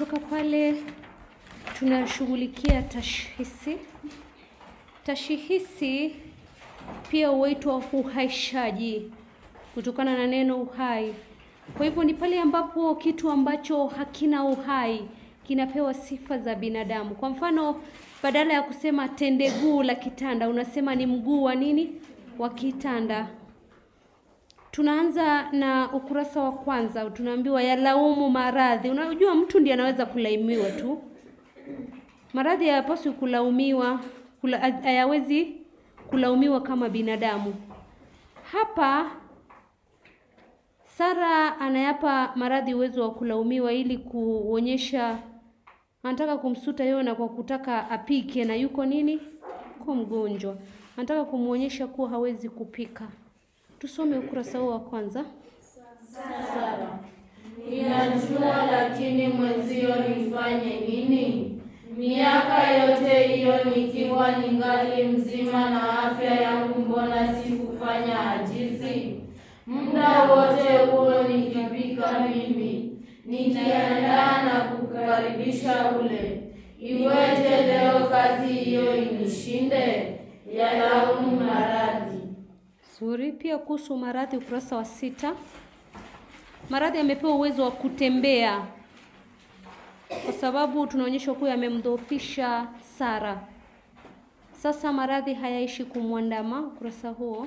kutoka pale tunashughulikia tashhisi. Tashhisi pia huitwa uhaishaji kutokana na neno uhai. Kwa hivyo ni pale ambapo kitu ambacho hakina uhai kinapewa sifa za binadamu. Kwa mfano, badala ya kusema tende guu la kitanda, unasema ni mguu wa nini? Wa kitanda. Tunaanza na ukurasa wa kwanza, tunaambiwa yalaumu maradhi. Unajua mtu ndiye anaweza kulaimiwa tu. Maradhi hayapaswi kulaumiwa, kula, hayawezi kulaumiwa kama binadamu. Hapa Sara anayapa maradhi uwezo wa kulaumiwa ili kuonyesha anataka kumsuta Yona kwa kutaka apike na yuko nini? Yuko mgonjwa. Anataka kumwonyesha kuwa hawezi kupika. Tusome ukurasa huo wa kwanza. Sara, ninajua lakini mwenzio nifanye nini? Miaka yote hiyo nikiwa ningali mzima na afya yangu, mbona sikufanya ajizi? Muda wote huo nikipika mimi, nikiandaa na kukaribisha ule. Iweje leo kazi hiyo inishinde? Yalaumu maradhi. Zuri. Pia kuhusu maradhi, ukurasa wa sita. Maradhi yamepewa uwezo wa kutembea kwa sababu tunaonyeshwa kuwa yamemdhoofisha Sara. Sasa maradhi hayaishi kumwandama, ukurasa huo.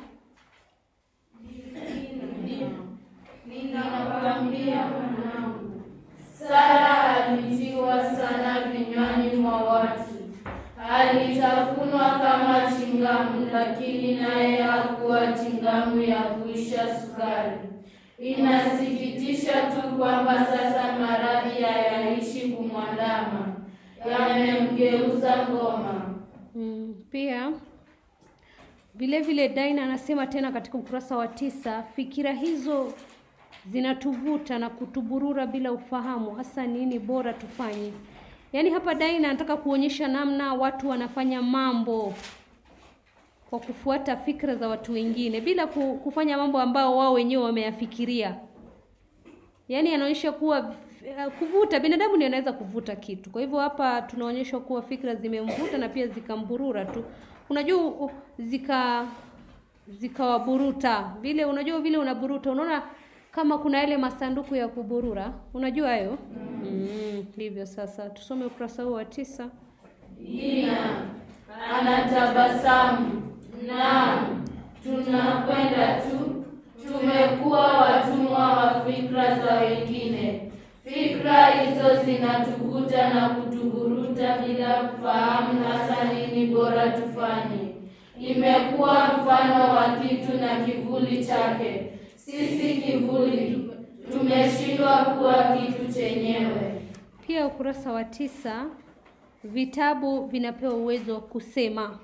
Ninakwambia mwanangu, Sara alitiwa sana vinywani mwa watu, alitafunwa kama chingamu, lakini naye hakuwa chingamu ya kuisha sukari. Inasikitisha tu kwamba sasa maradhi hayaishi kumwandama, yamemgeuza ngoma. Mm, pia vile vile Daina anasema tena katika ukurasa wa tisa, fikira hizo zinatuvuta na kutuburura bila ufahamu, hasa nini bora tufanye. Yaani hapa Daina anataka kuonyesha namna watu wanafanya mambo kwa kufuata fikra za watu wengine bila ku- kufanya mambo ambao wao wenyewe wameyafikiria. Yaani anaonyesha kuwa eh, kuvuta, binadamu ndiye anaweza kuvuta kitu. Kwa hivyo hapa tunaonyeshwa kuwa fikra zimemvuta na pia zikamburura tu. Unajua u- zika zikawaburuta vile, unajua vile unaburuta, unaona kama kuna yale masanduku ya kuburura, unajua hayo mm. Ndivyo sasa, tusome ukurasa huu wa tisa. Dina anatabasamu. Naam, tunakwenda tu. Tumekuwa watumwa wa fikra za wengine. Fikra hizo zinatuvuta na kutuburuta bila kufahamu hasa nini bora tufanye. Imekuwa mfano wa kitu na kivuli chake. Sisi kivuli tu- tumeshindwa kuwa kitu chenyewe. Pia ukurasa wa tisa, vitabu vinapewa uwezo wa kusema.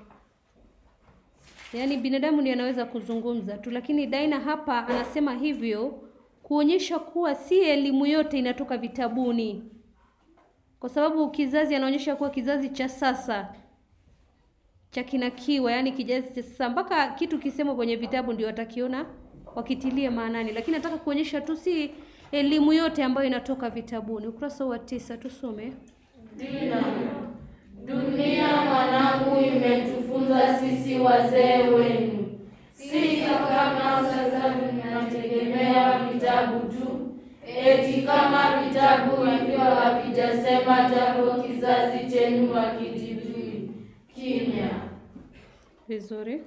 Yaani binadamu ndiye anaweza kuzungumza tu, lakini Daina hapa anasema hivyo kuonyesha kuwa si elimu yote inatoka vitabuni, kwa sababu kizazi, anaonyesha kuwa kizazi cha sasa cha kinakiwa, yaani kizazi cha sasa, mpaka kitu kisemwa kwenye vitabu ndio watakiona wakitilie maanani, lakini nataka kuonyesha tu si elimu yote ambayo inatoka vitabuni. Ukurasa wa tisa, tusome. Dina, dunia mwanangu imetufunza sisi wazee wenu. Sisi kama sasa tunategemea vitabu tu, eti kama vitabu hivyo havijasema jambo, kizazi chenu hakijijui. Kimya. Vizuri.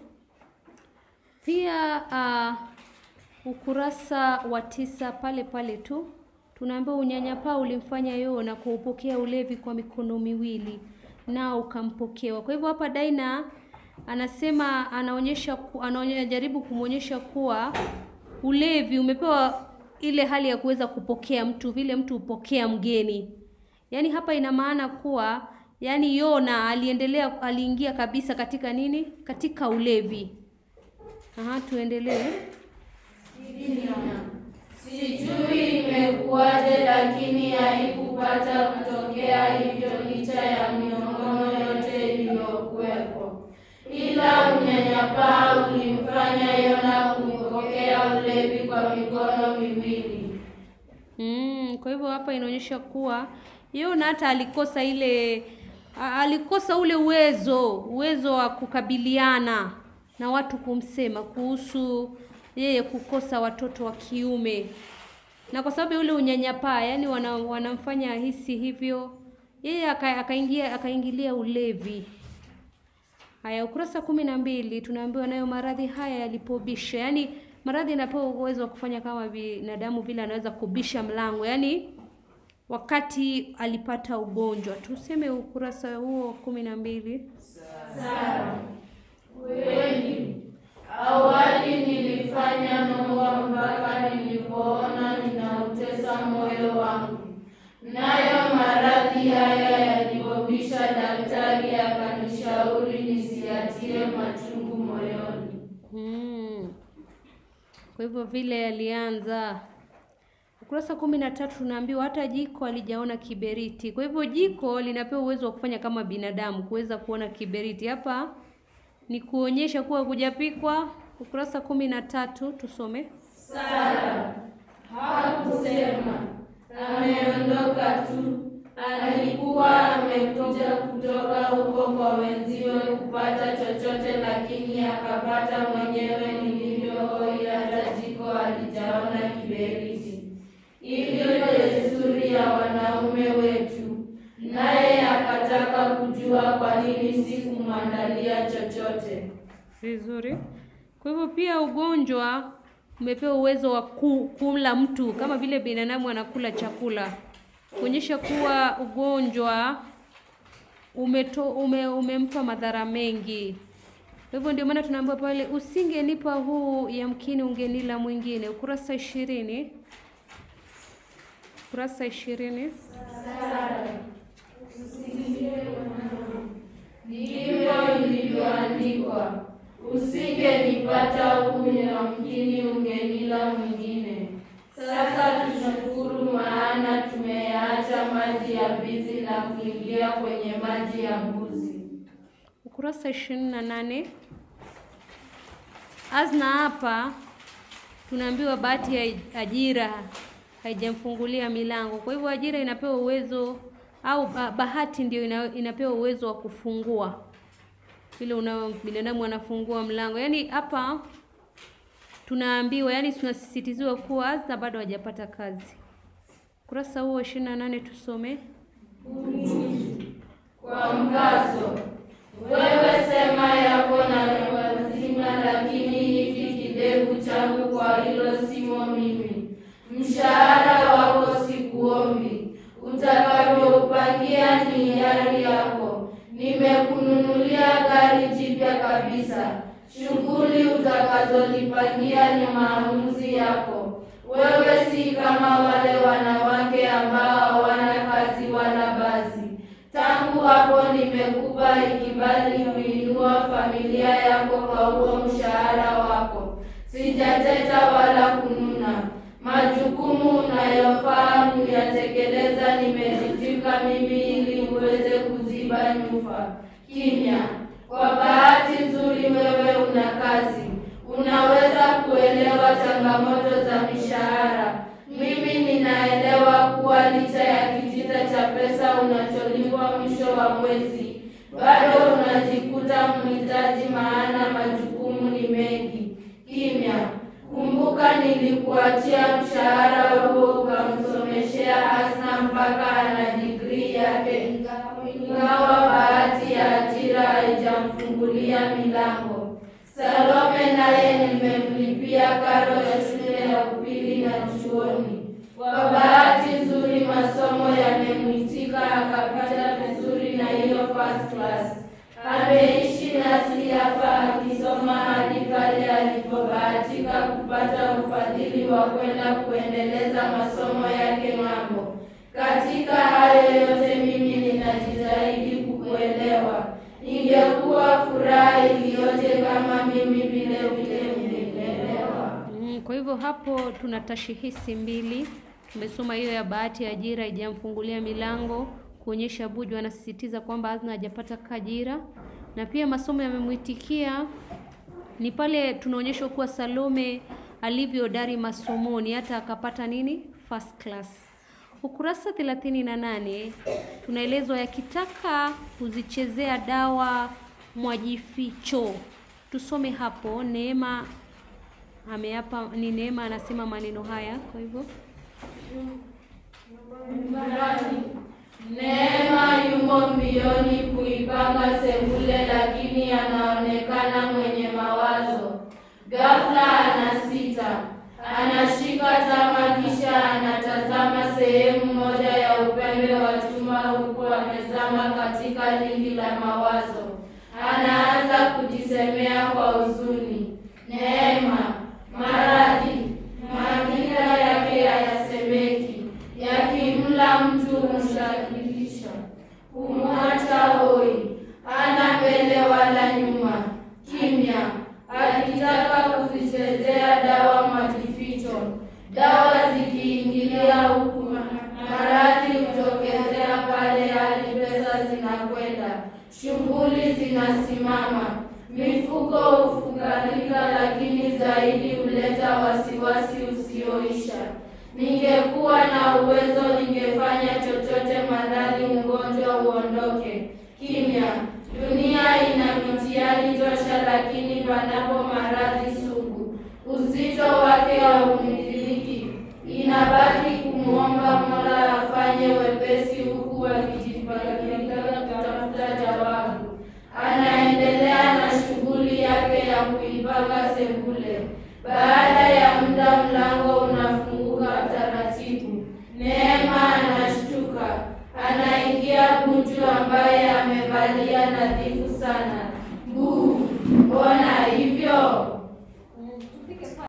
Pia uh, ukurasa wa tisa pale pale tu tunaambiwa unyanyapaa ulimfanya Yona kuupokea ulevi kwa mikono miwili nao ukampokewa. Kwa hivyo hapa Daina anasema anaonyesha ku- anajaribu kumwonyesha kuwa ulevi umepewa ile hali ya kuweza kupokea mtu vile mtu hupokea mgeni. Yaani hapa ina maana kuwa yaani Yona aliendelea aliingia kabisa katika nini? Katika ulevi. Aha, tuendelee. Dina, sijui imekuwaje, lakini haikupata kutokea hivyo licha ya minong'ono yote iliyokuwepo, ila unyanyapaa ulimfanya Yona kumpokea ulevi kwa mikono miwili. Mm, kwa hivyo hapa inaonyesha kuwa Yona hata alikosa ile a- alikosa ule uwezo uwezo wa kukabiliana na watu kumsema kuhusu yeye kukosa watoto wa kiume na kwa sababu ya ule unyanyapaa yani wana, wanamfanya ahisi hivyo yeye aka- akaingia akaingilia ulevi haya ukurasa kumi na mbili tunaambiwa nayo maradhi haya yalipobisha yaani maradhi yanapewa uwezo wa kufanya kama binadamu vile anaweza kubisha mlango yaani wakati alipata ugonjwa tuseme ukurasa huo kumi na mbili Sara, kweli awali nilifanya nongwa mpaka nilipoona ninautesa moyo wangu, nayo maradhi haya yalipobisha, daktari akanishauri nisiatie machungu moyoni. Hmm. Kwa hivyo vile alianza ukurasa kumi na tatu tunaambiwa hata jiko alijaona kiberiti. Kwa hivyo jiko linapewa uwezo wa kufanya kama binadamu, kuweza kuona kiberiti. Hapa ni kuonyesha kuwa kujapikwa. Ukurasa kumi na tatu tusome. Sara hakusema, ameondoka tu. Alikuwa amekuja kutoka huko kwa wenziwe kupata chochote, lakini akapata mwenyewe nilivyohoi, hata jiko alijaona kiberiti. Hivyo desturi ya wanaume wetu, naye akataka kujua kwa nini sikumwandalia chochote. Vizuri. Kwa hivyo pia ugonjwa umepewa uwezo wa ku, kumla mtu kama vile binadamu anakula chakula, kuonyesha kuwa ugonjwa umeto, ume, umempa madhara mengi. Kwa hivyo ndio maana tunaambiwa pale, usingenipa huu, yamkini ungenila mwingine. Ukurasa ishirini ukurasa ishirini Ndivyo ilivyoandikwa, usingenipata huyu, yamkini ungenila mwingine. Sasa tushukuru, maana tumeyaacha maji ya bizi na kuingia kwenye maji ya mbuzi. ukurasa ishirini na nane Azna hapa tunaambiwa bahati ya ajira haijamfungulia milango. Kwa hivyo ajira inapewa uwezo au ba- bahati ndio ina, inapewa uwezo wa kufungua vile una binadamu anafungua mlango. Yaani hapa tunaambiwa, yani tunasisitiziwa kuwa Azna bado hajapata kazi. Ukurasa huo ishirini na nane tusome. Kwa mkazo, wewe sema yako na wazima, lakini hiki kidevu changu kwa hilo simo mimi. Mshahara wako sikuombi, utakavyoupangia ni hiari yako. Nimekununulia gari jipya kabisa, shughuli utakazolipangia ni maamuzi yako. Wewe si kama wale wanawake ambao hawana kazi wala basi. Tangu hapo nimekupa ikibali kuinua familia yako kwa huo mshahara wako. Sijateta wala kununa. Majukumu unayofaa kuyatekeleza nimejitika mimi ili uweze kuziba nyufa. Kimya. Kwa bahati nzuri wewe una kazi, unaweza kuelewa changamoto za mishahara. Mimi ninaelewa kuwa licha ya kitita cha pesa unacholipwa mwisho wa mwezi, bado unajikuta mhitaji, maana majukumu ni mengi. Kimya. Kumbuka nilikuachia mshahara huo ukamsomeshea Asna mpaka ana digrii yake, ingawa bahati ya ajira haijamfungulia milango. Salome naye nimemlipia karo ya shule ya upili na chuoni. Kwa bahati nzuri masomo yamemwitika, akapata vizuri na hiyo first class. Ameishi nasi hapa akisoma hadi pale alipobahatika kupata ufadhili wa kwenda kuendeleza masomo yake ng'ambo. Katika hayo yote mimi ninajitahidi kukuelewa. Ingekuwa furaha iliyoje kama mimi vile vile ungenielewa. Mm, kwa hivyo hapo tuna tashihisi mbili. Tumesoma hiyo ya bahati ya ajira haijamfungulia milango, kuonyesha Buju anasisitiza kwamba Azna hajapata ajira, na pia masomo yamemwitikia. Ni pale tunaonyeshwa kuwa Salome alivyodari masomoni hata akapata nini first class. Ukurasa thelathini na nane tunaelezwa yakitaka kuzichezea dawa mwajificho. Tusome hapo. Neema ameapa, ni Neema anasema maneno haya, kwa hivyo Neema yumo mbioni kuipanga sebule, lakini anaonekana mwenye mawazo. Ghafla anasita, anashika tama, kisha anatazama sehemu moja ya upembe wa chuma, huku amezama katika lindi la mawazo. Anaanza kujisemea kwa huzuni, Neema, maradhi, madhira yake hayasemeki, yakimla mtu humshakilisha, humwacha hoi, hana mbele wala nyuma, kimya, akitaka kuzichezea dawa majificho. Dawa zikiingilia huku, maradhi hutokezea pale, hali pesa zinakwenda, shughuli zinasimama, mifuko hufunganika, lakini zaidi huleta wasiwasi usioisha. Ningekuwa na uwezo, ningefanya chochote maradhi mgonjwa uondoke. Kimya, dunia ina mitihani tosha, lakini panapo maradhi sugu, uzito wake haumithiliki. Inabaki kumwomba Mola afanye wepesi, huku akijipanga